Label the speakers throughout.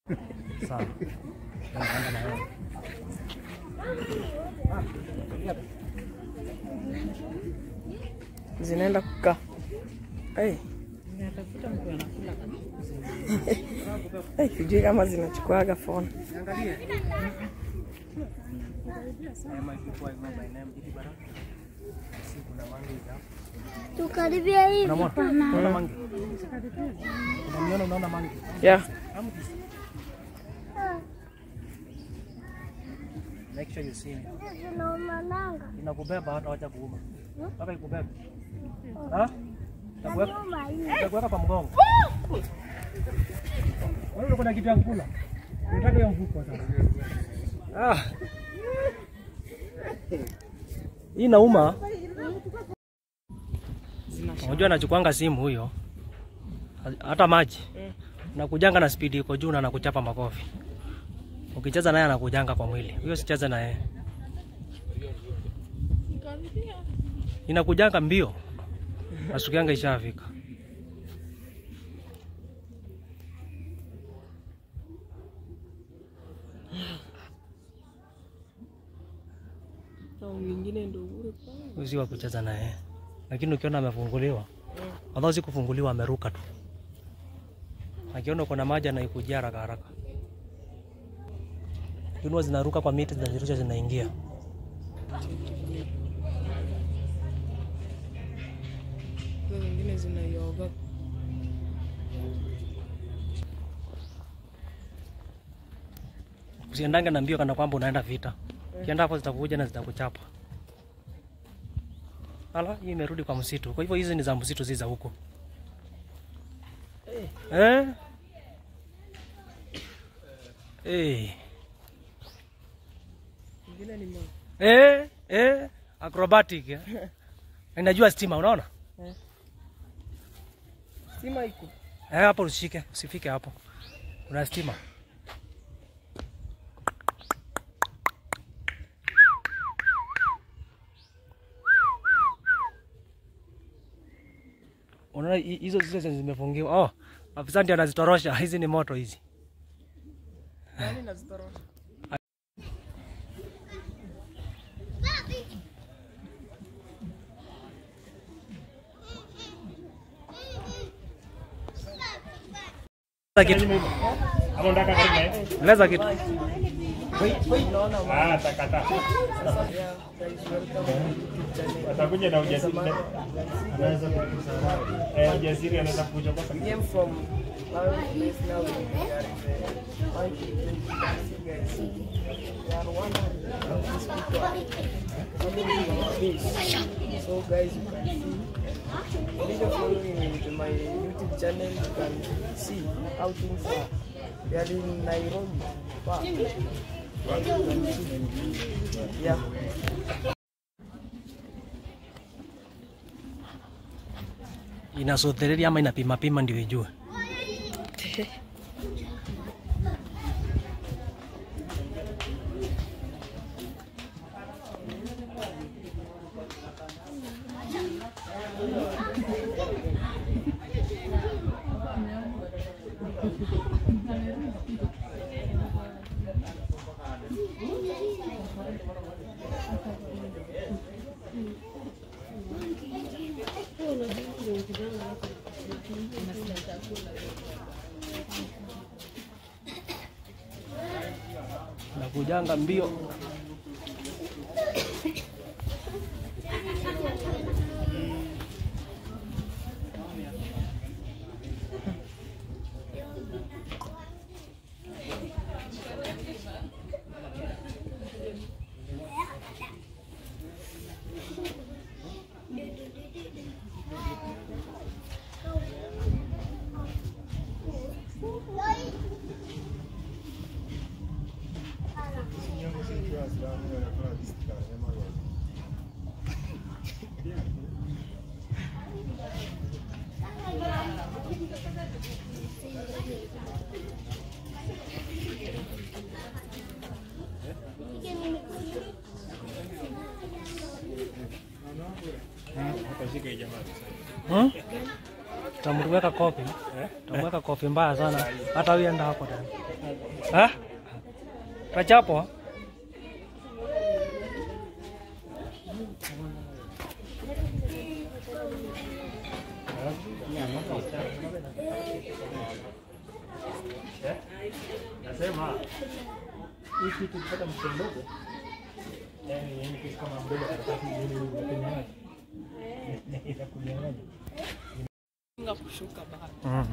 Speaker 1: Sawa. Naenda na wewe.
Speaker 2: zinaenda kukaa. Hey. Hey, sijui kama zinachukuaga phone.
Speaker 3: Tukaribia hivi
Speaker 1: Unamwona?
Speaker 3: pana.
Speaker 1: Unaona mangi? Unamwona unaona mangi?
Speaker 2: Yeah.
Speaker 1: Make sure you see me.
Speaker 3: Zinaonananga.
Speaker 1: Inakubeba hata wacha kuuma. Mpaka ikubebe. Ha? Itakuweka
Speaker 3: Nyuma hii.
Speaker 1: itakuweka kwa mgongo. Wewe uko na kitu ya kukula? Unataka hiyo mfuko sasa. Ah. Hii inauma. Unajua anachukuanga simu huyo. Hata maji. Nakujanga na spidi iko juu na nakuchapa makofi. Ukicheza naye anakujanga kwa mwili. Huyo sicheze na yeye. Inakujanga mbio. Asukianga ishafika.
Speaker 2: Au mwingine ndio ule pale.
Speaker 1: Huyu si wa kucheza na yeye. Lakini ukiona amefunguliwa, although si kufunguliwa ameruka tu. Akiona uko na maji anaikujia haraka haraka. Lakini huwa zinaruka kwa miti zinazirusha zinaingia.
Speaker 2: Hizo zingine zinaioga.
Speaker 1: Usiendange na mbio kana kwamba unaenda vita. Ukienda hapo zitakuja na zitakuchapa. Ala, hii imerudi kwa msitu. Kwa hivyo hizi ni za msitu, si za huko. Eh? Eh.
Speaker 2: Zingine ni moja.
Speaker 1: Eh, eh, acrobatic. Eh. Inajua stima, unaona?
Speaker 2: Stima iko.
Speaker 1: Eh, hapo usishike, usifike hapo. Kuna stima. Unaona hi- hizo zile zenye zimefungiwa. Oh, afisa ndio anazitorosha. Hizi ni moto hizi.
Speaker 2: Nani nazitorosha?
Speaker 1: Leza kitu.
Speaker 4: Hapo ndaka karibu na yeye.
Speaker 1: Leza kitu.
Speaker 4: Ah, takata. Atakuja na ujasiri. Anaweza kukusaidia. Eh, ujasiri anaweza kuja kwa sababu
Speaker 2: Came from one place now we are in the monkey see guys. We are one of these people following our face. So guys you can see if you're following with my YouTube channel you can see how things are. We are in Nairobi. Wow. You can see. Yeah.
Speaker 1: Inasothereria ama inapima pima ndio ijue. Nakujanga mbio.
Speaker 4: Utashika hii jamaa.
Speaker 1: Hmm? Tutamweka kofi. Tutamweka kofi mbaya sana. Hata huyu enda hapo tena. Ha? Kachapwa?
Speaker 4: Nasema hii kitu kupata mtoto mdogo, yani yani kitu kama mdogo karatasi ile ile unakunywa inakunyang'anya.
Speaker 1: Mm.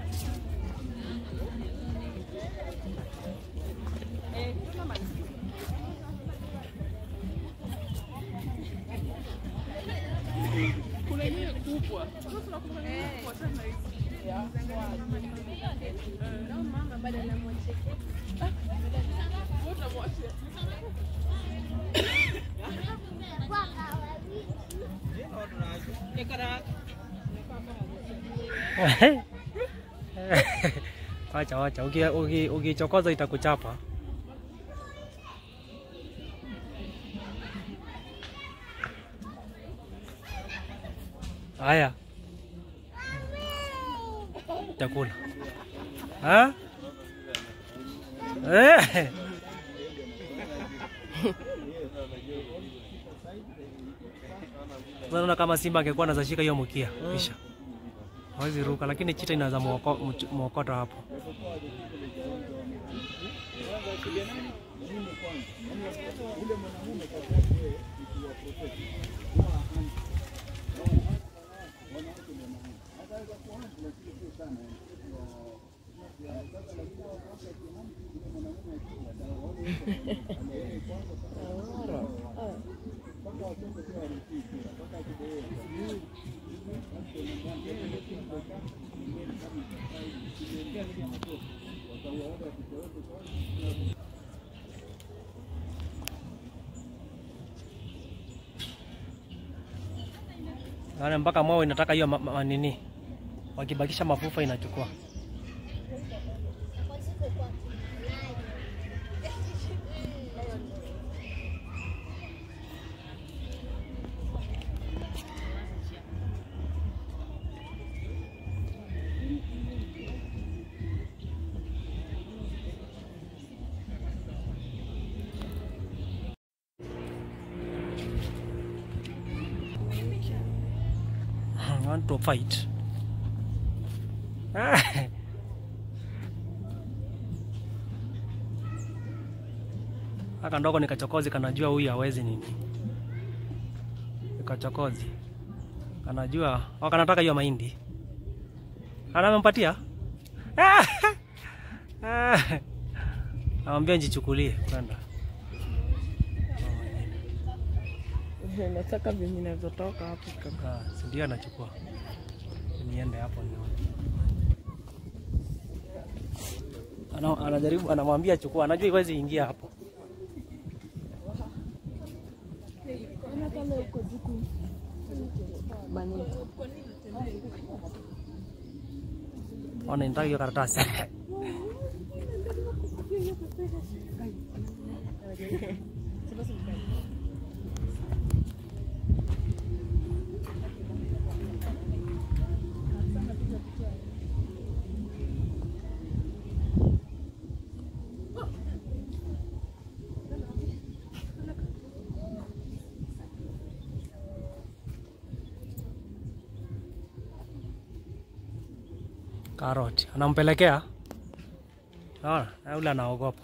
Speaker 1: Wacha wacha, uki- uki- ukichokoza itakuchapa. Haya, chakula ha? Eh. Unaona kama simba angekuwa anaweza shika hiyo mkia kisha hawezi ruka, lakini chita inaweza muoko- mch- muokota hapo. Yaani mpaka mwao inataka hiyo ma, ma, nini, wakibakisha mafufa inachukua. want to fight. Aka ndogo ni kachokozi, kanajua huyu hawezi nini. Ni kachokozi kanajua, au kanataka hiyo mahindi, anamempatia amwambia njichukulie kwenda
Speaker 2: Nataka venye inavyotoka hapo kaka.
Speaker 1: Ah, si ndio anachukua. Niende hapo nione. Ana, anajaribu anamwambia chukua, anajua iwezi ingia hapo. Ona nitaka hiyo karatasi. Karoti anampelekea, naona na yule anaogopa.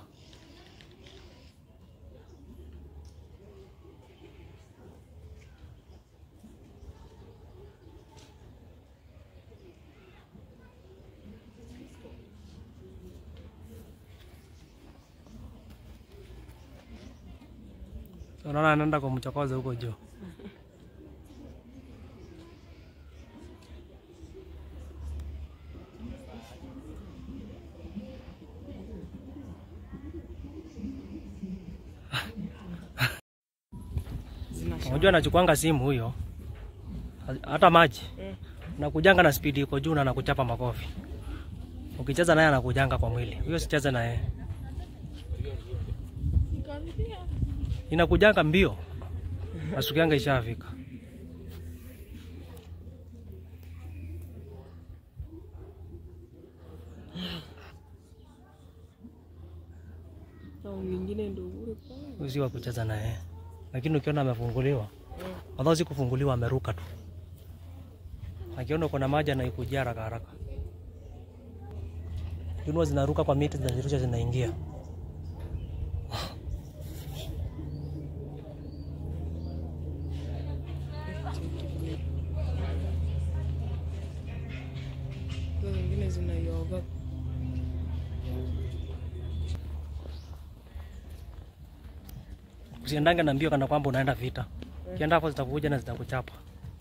Speaker 1: Unaona anaenda kumchokoza huko juu. Unajua anachukuanga simu huyo, hata maji nakujanga na spidi iko juu na anakuchapa makofi. Ukicheza naye anakujanga kwa mwili, huyo sicheze naye, inakujanga mbio, nasukianga ishafika.
Speaker 2: Na mwingine ndio ule pale.
Speaker 1: Huyu si wa kucheza naye, lakini ukiona amefunguliwa, although si kufunguliwa, ameruka tu. Akiona kuna maji anaikujia haraka haraka. Junua zinaruka kwa miti, zinazirusha zinaingia.
Speaker 2: Hizo zingine zinaioga.
Speaker 1: Usiendange na mbio kana kwamba unaenda vita. Ukienda hapo zitakuja na zitakuchapa.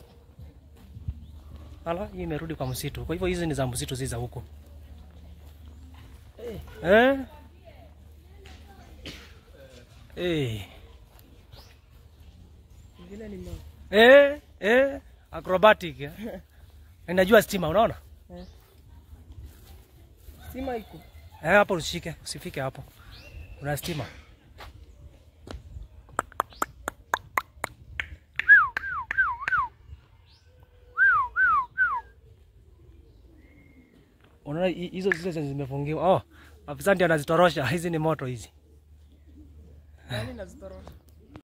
Speaker 1: Ala, hii imerudi kwa msitu. Kwa hivyo hizi ni za msitu, si za huko. Eh? Eh.
Speaker 2: Ingine ni ma.
Speaker 1: Eh, eh, acrobatic. Eh. Inajua stima, unaona?
Speaker 2: Stima iko.
Speaker 1: Eh, hapo usishike, usifike hapo. Kuna stima. Unaona hi- hizo zile zenye zimefungiwa. Oh, afisa ndio anazitorosha. Hizi ni moto hizi.
Speaker 2: Nani nazitorosha?